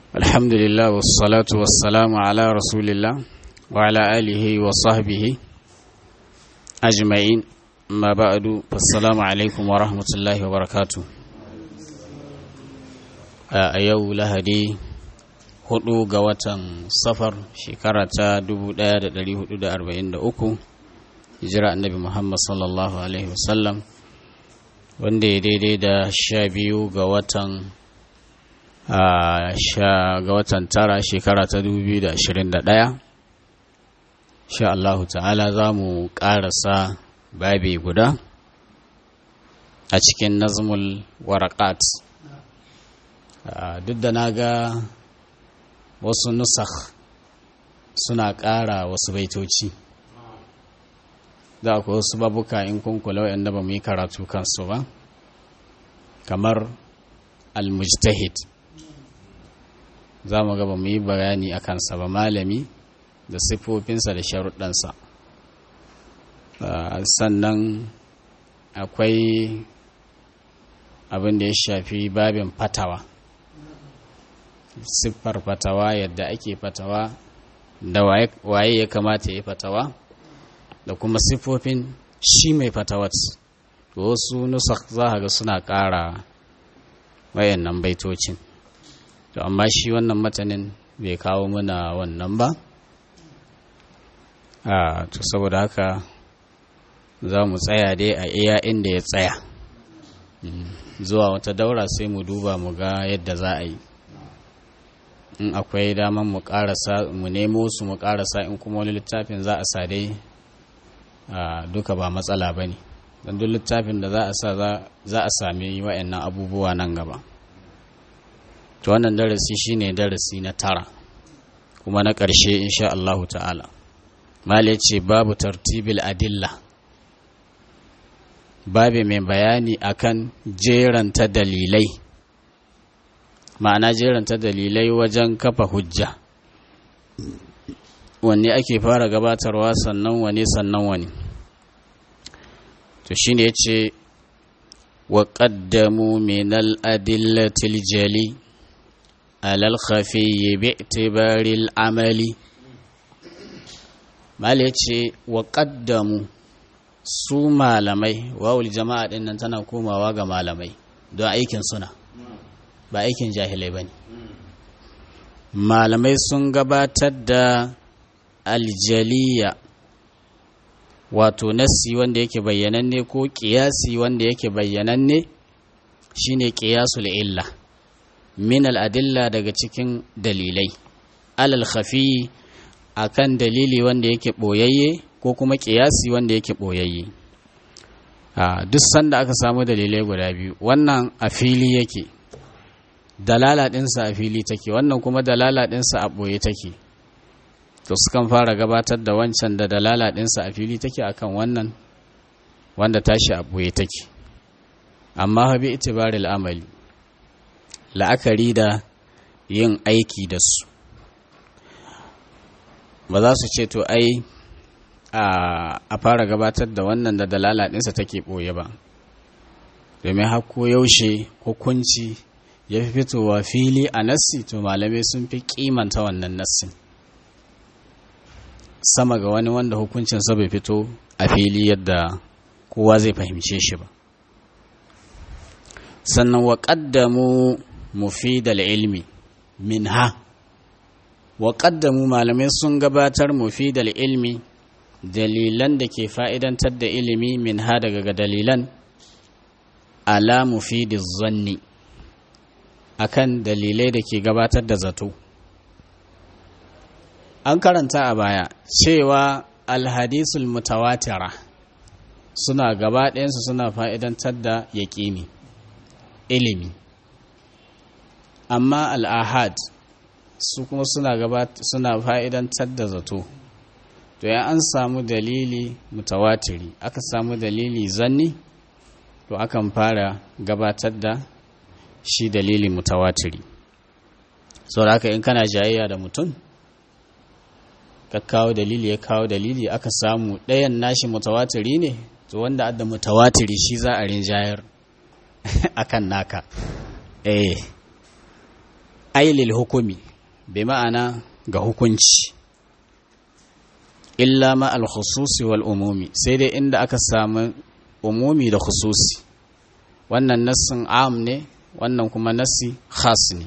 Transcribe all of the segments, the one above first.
الحمد لله والصلاة والسلام على رسول الله وعلى آله وصحبه أجمعين ما بعد فالسلام عليكم ورحمة الله وبركاته a yau lahadi hudu ga watan safar shekara ta 1443 hijira annabi muhammad sallallahu alaihi wasallam wanda ya daidai da sha biyu ga watan ga watan tara shekara ta 2021 sha Allahu ta'ala za mu ƙarasa babi guda a cikin nazmul warakat duk da na ga wasu nusakh suna ƙara wasu baitoci da akwai wasu babuka in kunkula waɗanda ba mu yi karatu kansu ba kamar al-mujtahid za mu ga ba mu yi bayani a kansa ba malami da siffofinsa da sharuɗansa sannan akwai abin da ya shafi babin fatawa siffar fatawa yadda ake fatawa da waye ya kamata ya fatawa da kuma siffofin shi mai fatawat wasu nusak za ga suna ƙara wayannan baitocin to amma shi wannan matanin bai kawo muna wannan ba a to saboda haka za mu tsaya dai a iya inda ya tsaya zuwa wata daura sai mu duba mu ga yadda za a yi in akwai daman mu karasa mu nemo su mu karasa in kuma wani littafin za a sa dai duka ba matsala ba ne don duk littafin da za a sa za a sami wa'annan abubuwa nan gaba to wannan darasi shine darasi na tara kuma na ƙarshe insha Allahu ta'ala mala ce babu tartibil adilla babu mai bayani akan jeranta dalilai ma'ana jeranta dalilai wajen kafa hujja wanne ake fara gabatarwa sannan wane sannan wani to shine yace wa qaddamu min al-adillati al-jali ala al-khafiyyi bi'tibari al-amali mal yace wa qaddamu su malamai wawul jama'a din nan tana komawa ga malamai don aikin suna ba aikin jahilai bane malamai sun gabatar da aljaliya wato nassi wanda yake bayyananne ko ƙiyasi wanda yake bayyananne shine ƙiyasul illa min al'adilla daga cikin dalilai alal khafi akan dalili wanda yake ɓoyayye ko kuma ƙiyasi wanda yake ɓoyayye duk sanda aka samu dalilai guda biyu wannan a fili yake dalala ɗinsa a fili take wannan kuma dalala ɗinsa a ɓoye take to sukan fara gabatar da wancan da dalala ɗinsa a fili take akan wannan wanda tashi a ɓoye take amma habi itibaril amali la'akari da yin aiki da su ba za su ce to ai a fara gabatar da wannan da dalala ɗinsa take ɓoye ba domin hako yaushe hukunci ya fi fitowa fili a nassi to malamai sun fi kimanta wannan nassin sama ga wani wanda hukuncinsa bai fito a fili yadda kowa zai fahimce shi ba sannan wa ƙaddamu mufidal ilmi minha wa ƙaddamu malamai sun gabatar mufidal ilmi dalilan da ke fa'idantar da ilimi minha daga dalilan ala mufidiz zanni akan dalilai da ke gabatar da zato an karanta a baya cewa alhadisul mutawatira suna gaba ɗayansu suna fa'idantar da yaƙini ilimi amma al'ahad su kuma suna suna fa'idantar da zato to ya an samu dalili mutawatiri aka samu dalili zanni to akan fara gabatar da shi dalili mutawatiri sau da haka in kana jayayya da mutum ka kawo dalili ya kawo dalili aka samu ɗayan nashi mutawatiri ne to wanda adda mutawatiri shi za a rinjayar akan naka eh ailil hukumi bi ma'ana ga hukunci illa ma al-khususi wal umumi sai dai inda aka samu umumi da khususi wannan nassin am ne wannan kuma nassi khas ne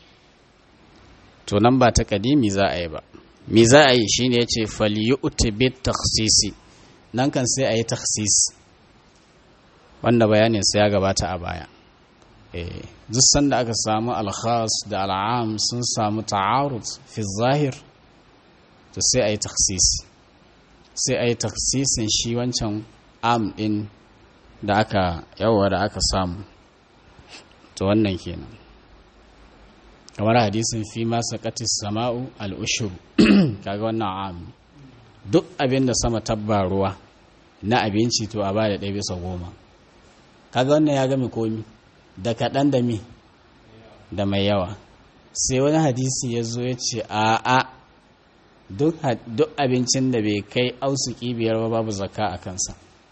to nan ba ta kadimi za a yi ba me za a yi shine yace falyu'ti bit takhsisi nan kan sai a yi takhsis wanda bayanin sa ya gabata a baya eh duk sanda aka samu al-khas da al-am sun samu ta'arud fi zahir to sai a yi takhsisi sai a yi taksisin shi wancan am ɗin da aka yawa da aka samu to wannan kenan kamar hadisin fi masa katis sama'u al'ushuru kaga wannan am duk abin da sama tabba ruwa na abinci to a bada ɗaya bisa goma kaga wannan ya gami komi da kaɗan da mi da mai yawa sai wani hadisi ya zo ya ce a'a duk abincin da bai kai ausuki biyar ba babu zakka a kansa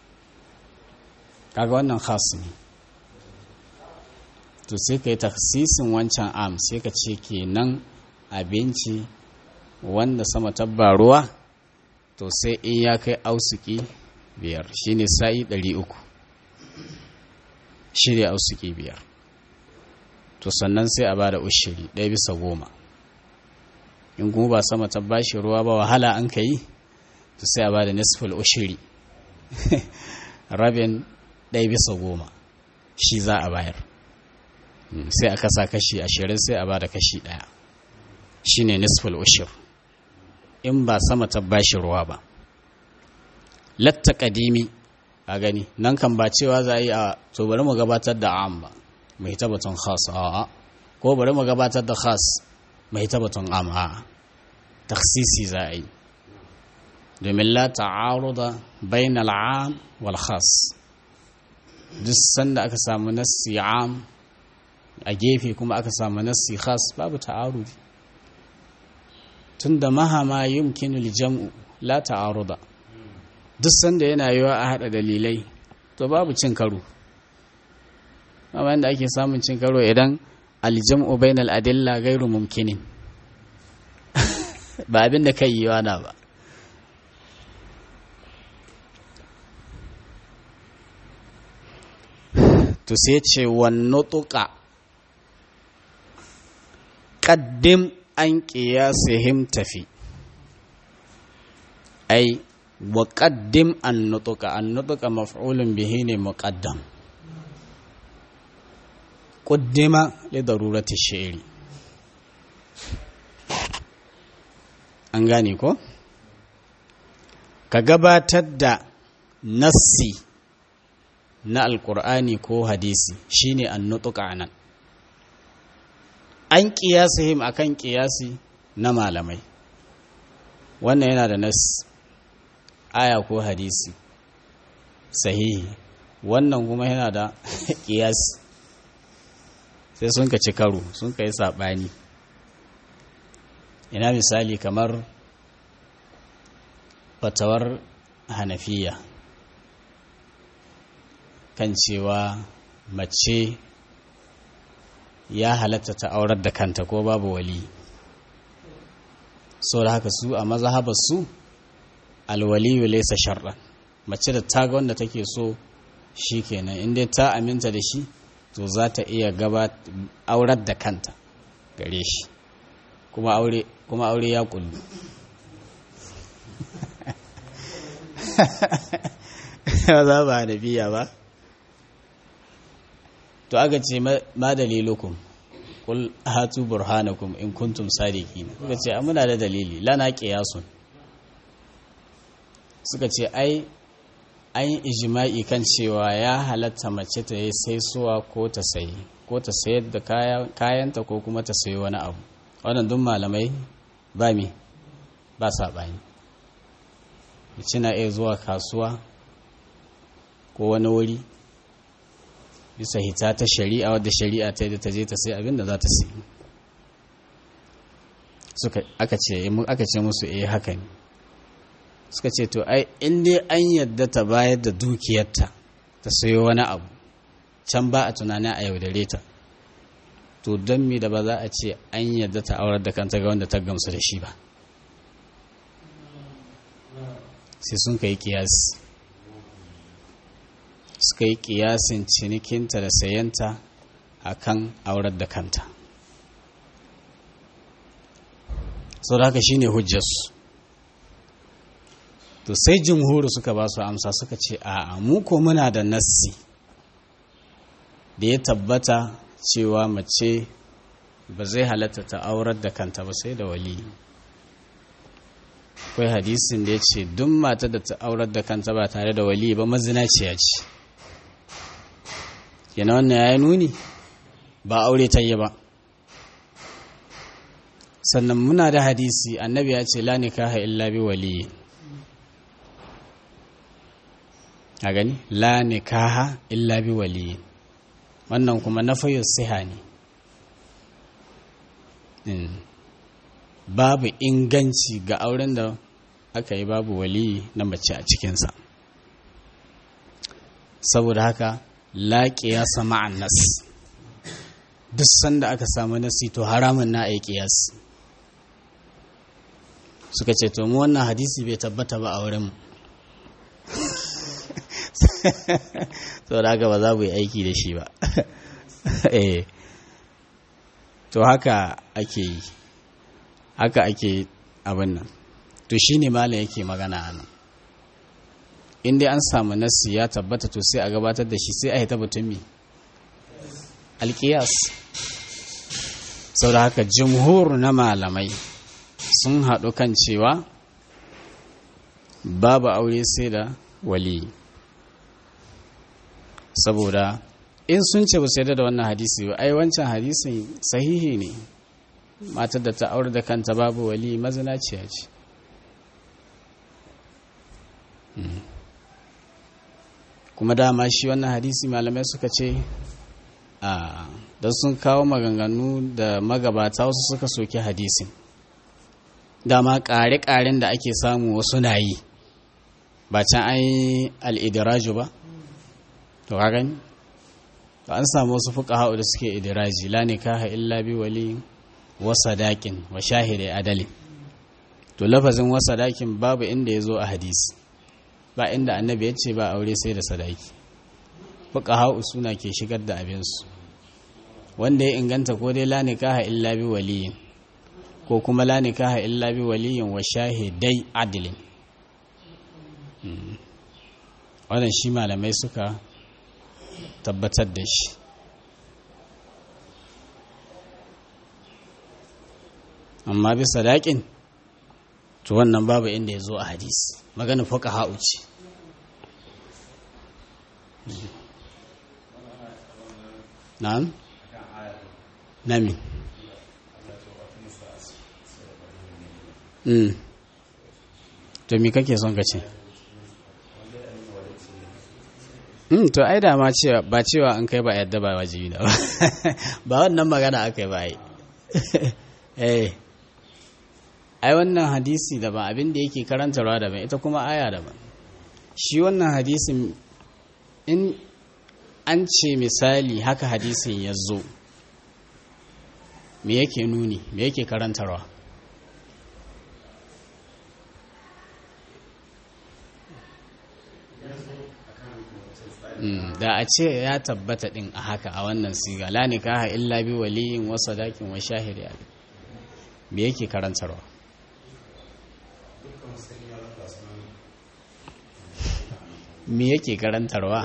kaga wannan khas ne to sai ka yi taksisin wancan am sai ka ce kenan abinci wanda sama tabba ruwa to sai in ya kai ausuki biyar shine sa'i 300 shirya ausuki biyar to sannan sai a bada ushiri ɗaya bisa goma in kuma ba sama ta bashi ruwa ba wahala an ka yi to sai a ba da nisful ushiri rabin ɗaya bisa goma shi za a bayar sai a kasa kashi ashirin sai a ba da kashi ɗaya shi ne nisful ushir in ba sama ta bashi ruwa ba latta ƙadimi a gani nan kan ba cewa za a yi a to bari mu gabatar da am ba mai tabbatun khas a ko bari mu gabatar da khas mai tabbatun amma taksisi za a yi domin la ta'aruda bain al'am wal khas duk sanda aka samu nassi am a gefe kuma aka samu nassi khas babu ta'arudi tunda mahama yumkinu jam'u la ta'aruda duk sanda yana yiwa a hada dalilai to babu cin karo amma yadda ake samun cin karo idan aljam'u bainal adilla gairu mumkinin ba abin da kai yiwa na ba to sai ce wannu tuka ƙaddim an ƙiyasihim tafi ai wa ƙaddim an nutuka an nutuka maf'ulun bihi ne muƙaddam ƙuddima li darurati shi'ri an gane ko ka gabatar da nassi na alkur'ani ko hadisi shine an nutuka nan an kiyasihim akan kiyasi na malamai wannan yana da nas aya ko hadisi sahihi wannan kuma yana da kiyasi sai sun ka ci karo sun ka yi saɓani ina misali kamar fatawar hanafiya kan cewa mace ya halatta ta aurar da kanta ko babu wali so da haka su a mazhabar su alwaliyu laysa shar'an mace da ta ga wanda take so shikenan in dai ta aminta da shi to za ta iya gaba aurar da kanta gare shi kuma aure kuma aure ya kullu za ba da biya ba to aka ce ma dalilukum kul hatu burhanakum in kuntum sadiqin suka ce muna da dalili lana qiyasun suka ce ai an yi ijma'i kan cewa ya halatta mace ta yi saisuwa ko ta sayi ko ta sayar da kayanta ko kuma ta sayi wani abu wannan duk malamai ba mi ba saɓani mace na iya zuwa kasuwa ko wani wuri bisa hita ta shari'a wadda shari'a ta da ta je ta sai abin da za ta sai suka aka ce aka ce musu eh haka ne suka ce to ai in dai an yadda ta bayar da dukiyarta ta sayo wani abu can ba a tunanin a yaudare ta to don mi da ba za a ce an yadda ta aurar da kanta ga wanda ta gamsu da shi ba sai sun kai kiyasi suka yi kiyasin cinikinta da sayanta a kan aurar da kanta sau da haka shi ne hujjarsu to sai jimhuru suka ba su amsa suka ce a mu ko muna da nassi da ya tabbata cewa mace ba zai halatta ta aurar da kanta ba sai da wali akwai hadisin da ya ce duk mata da ta aurar da kanta ba tare da wali ba mazinaciya ce yana wannan ya yi nuni ba aure ta yi ba sannan muna da hadisi annabi ya ce la nikaha illa bi wali a gani la nikaha illa bi wali wannan kuma na fayo siha ne babu inganci ga auren da aka yi babu wali na mace a cikinsa saboda haka laƙi ya sama annas duk sanda aka samu nasi to haramun na a ƙiyas suka ce to mu wannan hadisi bai tabbata ba a wurinmu saboda haka ba za mu yi aiki da shi ba to haka ake yi haka ake abin nan to shi ne malam yake magana a nan in dai an samu nassi ya tabbata to sai a gabatar da shi sai a hita batun alkiyas sau da haka jimhur na malamai sun haɗu kan cewa babu aure sai da wali saboda in sun ce ba su yadda da wannan hadisi ba ai wancan hadisin sahihi ne matar da ta aure da kanta babu wali mazinaciya ce kuma dama shi wannan hadisi malamai suka ce a da sun kawo maganganu da magabata wasu suka soke hadisin dama ƙare-ƙaren da ake samu wasu na yi ba can an yi al'idiraju ba to ka gani an samu wasu fuka hau da suke idiraji la nikaha illa bi wali wa sadakin wa shahidai adalin to lafazin wa sadakin babu inda ya zo a hadisi ba inda annabi ya ce ba aure sai da sadaki fuka hau suna ke shigar da abinsu wanda ya inganta ko dai la nikaha illa bi waliyin ko kuma la nikaha illa bi waliyin wa shahidai adalin wannan shi malamai suka tabbatar da shi amma bisa daƙin to wannan babu inda ya zo a hadisi magana fuka ha'u ce na'am nami mm to me kake son ka ce Mm, to ai da ma cewa ba cewa an kai ba yadda ba wajibi da ba ba wannan magana aka yi ba ai eh ai wannan hadisi daban abin da yake karantarwa daban ita kuma aya daban shi wannan hadisin in an ce misali haka hadisin ya zo me yake nuni me yake karantarwa da a ce ya tabbata din a haka a wannan siga la nikaha illa bi waliyin wa sadakin wa shahidi me yake karantarwa me yake karantarwa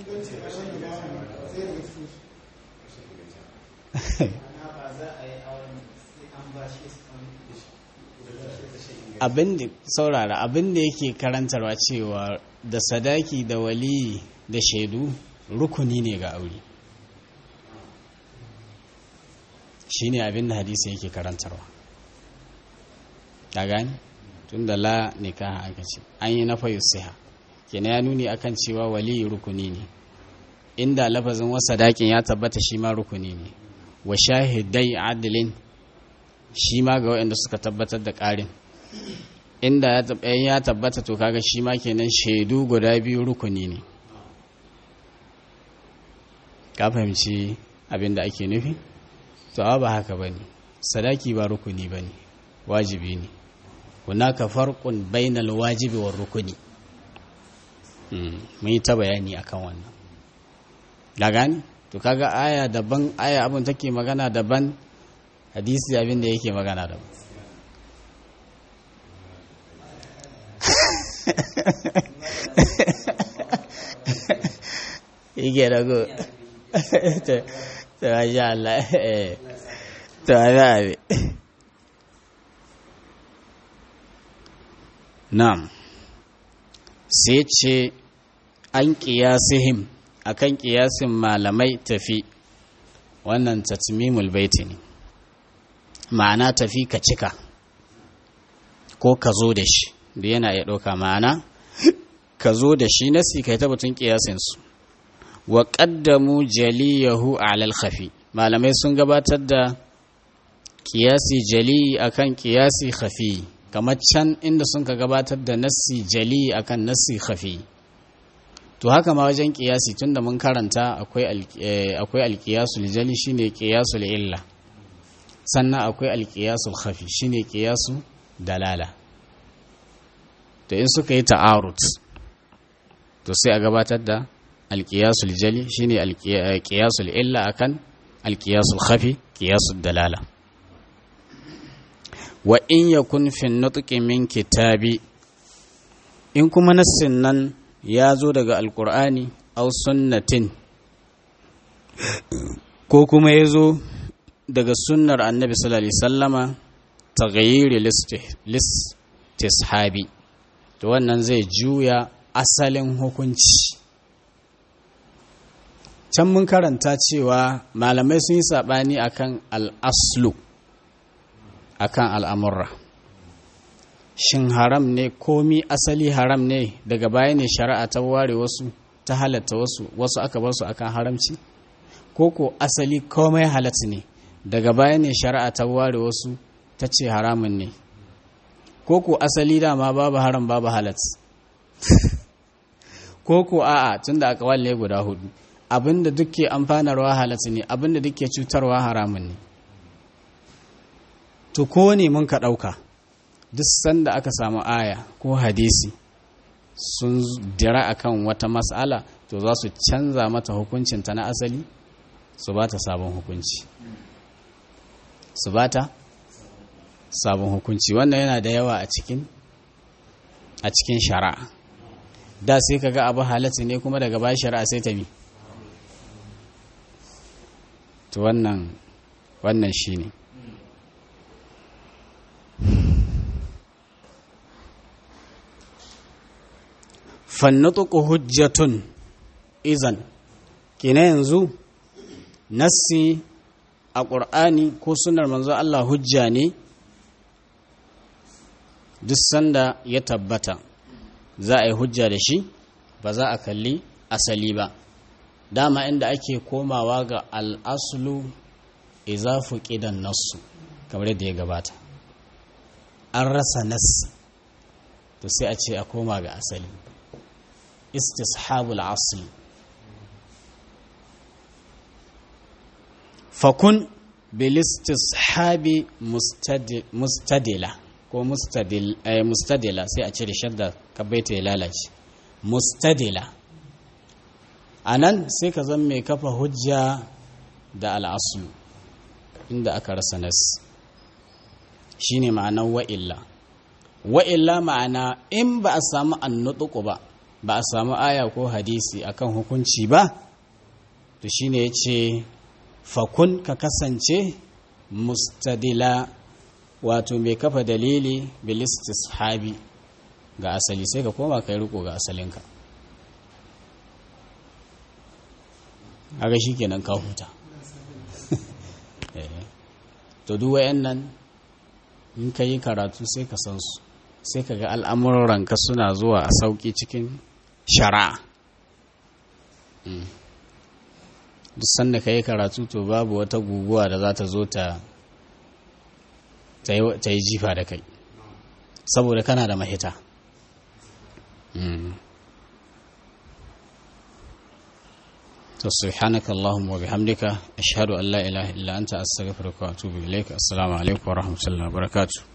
abin da saurara abin da yake karantarwa cewa da sadaki da wali da shaidu rukuni ne ga aure shi ne abin da hadisi yake karantarwa ta gani tun da la nikaha aka ce an yi na fayu siha kenan ya nuni akan cewa wali rukuni ne inda lafazin wasa dakin ya tabbata shi ma rukuni ne wa shahidai adilin shi ma ga waɗanda suka tabbatar da ƙarin inda ya tabbata to kaga shi ma kenan shaidu guda biyu rukuni ne ka fahimci abin da ake nufi to ba haka ba ne sadaki ba rukuni ba ne wajibi ne hunaka farqun bainal wajibi war rukuni mun yi ta bayani akan wannan da gani to kaga aya daban aya abin take magana daban hadisi abin da yake magana daban yake rago to masha Allah to ana abi na'am sai ce an ƙiyasihim akan ƙiyasin malamai tafi wannan tatmimul baiti ne ma'ana tafi ka cika ko ka zo da shi da yana iya ɗauka ma'ana ka zo da shi nasi kai ta batun ƙiyasinsu wa ƙaddamu jaliyahu alal khafi malamai sun gabatar da ƙiyasi jali akan ƙiyasi khafi kamar can inda sun ka gabatar da nassi jali akan nassi khafi to haka ma wajen kiyasi tunda mun karanta akwai alkiyasul jali shine kiyasul illa sannan akwai alkiyasul khafi shine kiyasu dalala to in suka yi ta'arut to sai a gabatar da alkiyasul jali shine alkiyasul illa akan alkiyasul khafi kiyasul dalala wa in yakun fi nutqi min kitabi in kuma nassin nan ya zo daga alkur'ani au sunnatin ko kuma ya zo daga sunnar annabi sallallahu alaihi sallama ta gayyiri listishabi to wannan zai juya asalin hukunci can mun karanta cewa malamai sun yi saɓani akan al'aslu akan al'amurra shin haram ne komi asali haram ne daga baya ne shari'a ta ware wasu ta halatta wasu wasu aka bar su akan haramci ko ko asali komai halatta ne daga baya ne shari'a ta ware wasu ta ce haramun ne ko ko asali dama babu haram babu halat ko ko a'a tunda aka walle guda hudu abinda duke amfanarwa halatta ne abinda duke cutarwa haramun ne to ko ne mun ka ɗauka duk sanda aka samu aya ko hadisi sun dira akan wata mas'ala to za su canza mata hukuncinta na asali su ba ta sabon hukunci su ba ta sabon hukunci wannan yana da yawa a cikin a cikin shari'a da sai kaga abu halatta ne kuma daga bayan shari'a sai ta bi to wannan wannan shine fannatuku hujjatun izan kina yanzu nassi a ƙur'ani ko sunar manzo Allah hujja ne duk sanda ya tabbata za a yi hujja da shi ba za a kalli asali ba dama inda ake komawa ga al'asulu izafu ƙidan nassu kamar yadda ya gabata an rasa nassi to sai a ce a koma ga asali istishabul asli fakun bil istishabi mustadila ko mustadila sai a cire shadda kabaita ya lalace mustadila a nan sai ka zan mai kafa hujja da al'aslu inda aka rasa nas shine ma'anar wa'illa wa'illa ma'ana in ba a samu annutuku ba ba a samu aya ko hadisi akan hukunci ba to shine ya ce fakun ka kasance mustadila wato mai kafa dalili bilistis habi ga asali sai ka koma kai riko ga asalinka aga shi kenan ka huta to duk nan in ka yi karatu sai ka san su sai ka ga al'amuranka suna zuwa a sauƙi cikin shari'a duk sanda ka yi karatu to babu wata guguwa da za ta zo ta ta yi jifa da kai saboda kana da mahita to subhanaka allahumma wa bihamdika ashhadu an la ilaha illa anta astaghfiruka wa atubu ilaik assalamu alaikum wa rahmatullahi wa barakatuh